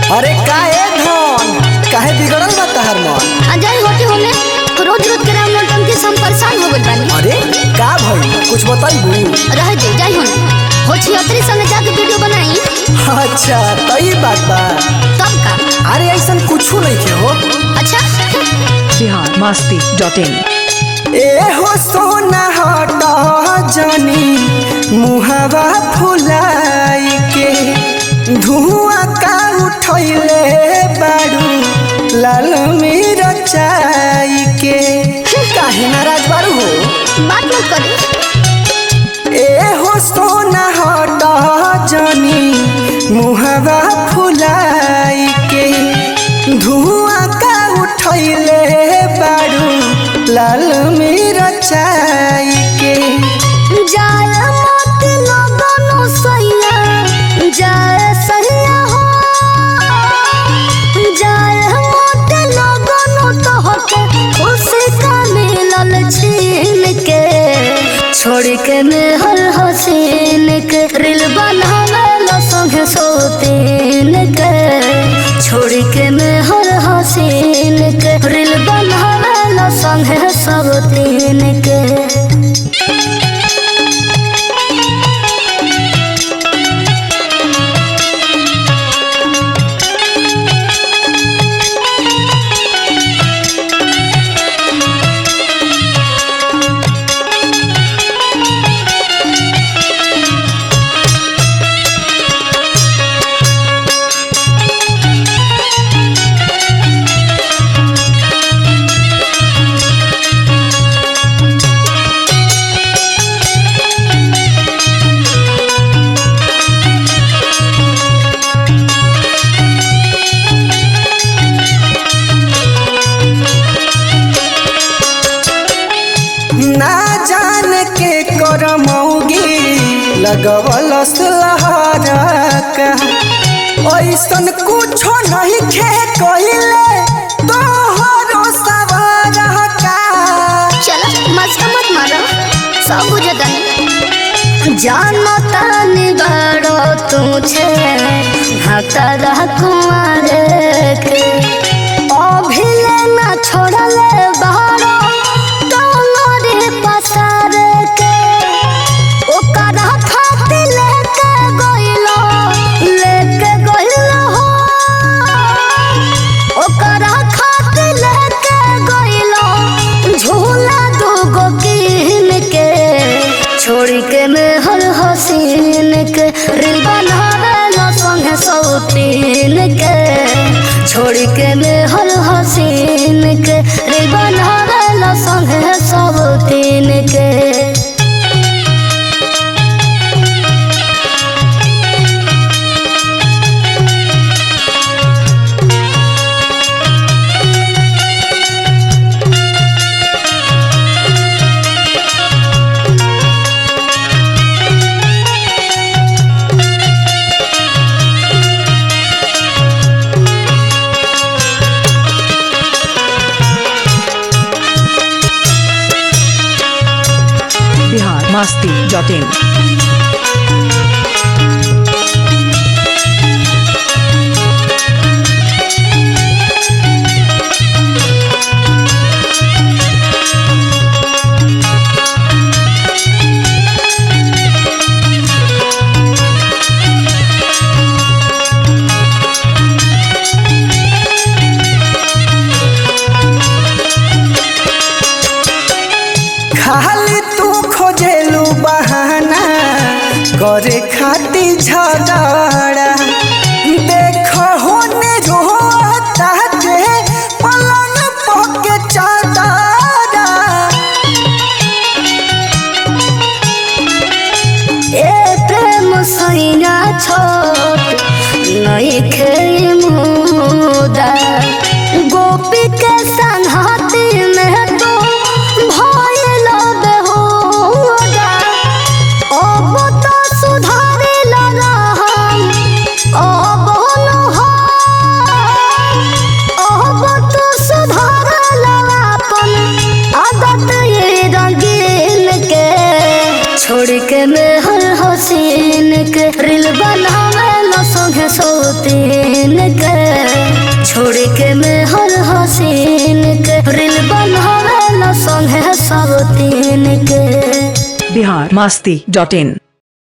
अरे काहे धन काहे बिगड़ल बा तहर मन अजय होते होने रोज रोज के राम नौटंकी से हम परेशान हो गइल बानी अरे का भइल कुछ बताइबू रह दे जाई होने हो छियतरी संगे जाके वीडियो बनाई अच्छा तो ई बात बा तब का अरे ऐसन कुछू नहीं के हो अच्छा बिहार मस्ती डॉट इन ए हो सोना हट जनी मुहावा फुलाई के धुआं का उठैले बारू लाल मिरचाई के काहे नाराज बारू हो बात मत करी ए हो सोना हट जनी मुहावा फुलाई के धुआं का उठैले बारू लाल मिरचाई के जाय मत लगनो सैया जाय सैया हो जाय मत लगनो तो होके खुशी का मिलल छीन के छोड़ के मेहर हसीन के रिल बनावे लो संगे सोतीन के छोड़ के मेहर हसीन के रिल बनावे लो संगे सब तीन के ना जान के करमौगी लगवल लहरा का ऐसन कुछो नहीं खे कइले तोहरो सवार का चलो मस्का मत मारो सब बुझे तनी जानो तानी बड़ो तुझे हतरा कुमारे के अभिले ना छोड़ले बड़ो तोरे पसार के ओकरा खातिर लेके गइलो लेके गइलो हो ओकरा खातिर लेके गइलो झूला दूगो कीन के छोड़ के मेहर हसीन के रिल बनावे लो संगे सौतीन के छोड़ के मेहर हसीन के रिल बनावे लो संगे सौतीन के बिहार मस्ती डॉट इन खाली तू खोजेलू बहाना तीन के छोड़ के में हर हसीन के रील बनावे ला संगे सब तीन के बिहार मस्ती डॉट इन